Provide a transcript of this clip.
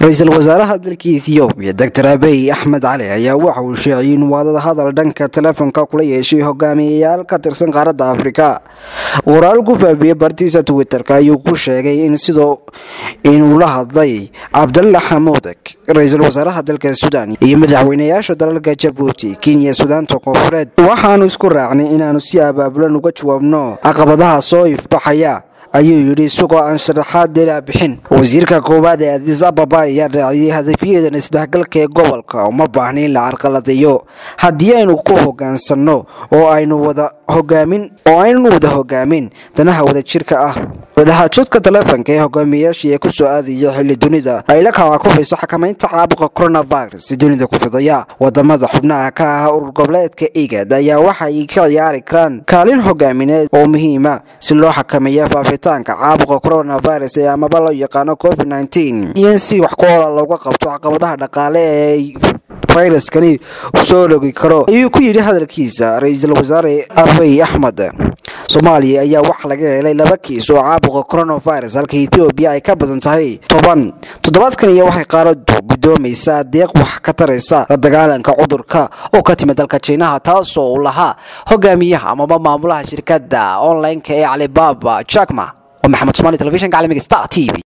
ra-iisul wasaaraha dalka ethoobiya doctor abiy axmed cali ayaa waxa uu sheeciyey in wadada hadal dhanka telefoonka kula yeeshay hogaamiyayaal ka tirsan qaaradda afrika waraal ku faafiyey bartiisa twitterka ayuu ku sheegay in sidoo inuu la hadlay cabdalla xamuudag ra-iisul wasaaraha dalka suudaan iyo madaxweynayaasha dalalka jabuuti kenya suudaanta koonfureed waxaanu isku raacnay inaanu si abaabulan uga jawaabno caqabadaha soo ifbaxaya ayuu yidhi isagoo aan sharaxaad deelaa bixin wasiirka koowaad ee adis ababa ayaa raaciyey hadafyadan isdhexgalka ee gobolka uma baahna in la carqaladeeyo haddii aynu ku hogaansanno oo aynu wada hogaamin oo aynu wada hogaamin danaha wadajirka ah wadaxaajoodka taleefonka ee hogaamiyayaashii ee kusoo aadaya xilli dunida ay la kala kufayso xakamaynta caabuqa coronavirus si dunida ku fidaya wadamada xubnaha ka ah urur goboleedka igad ayaa waxay ka ciyaari karaan kaalin hogaamineed oo muhiima si loo xakameeya faafitaanka caabuqa coronavirus ee amaba loo yaqaano covid nteen iyo in si wax ku oola looga qabto caqabadaha dhaqaale ee fayraskani usoo rogi karo ayuu ku yidhi hadalkiisa ra-iisul wasaare abiy axmed soomaaliya ayaa waxaa laga helay laba kiis oo caabuqa coronavirus halka ethoobiya ay ka badan tahay toban toddobaadkan iyo waxay qaaradu guddoomaysaa deeq wax ka taraysa la dagaalanka cudurka oo ka timid dalka jiinaha taasoo uu lahaa hogaamiyaha amaba maamulaha shirkadda online-ka ee calibaba jakma waa maxamed somaali telefishinka caalamiga star t v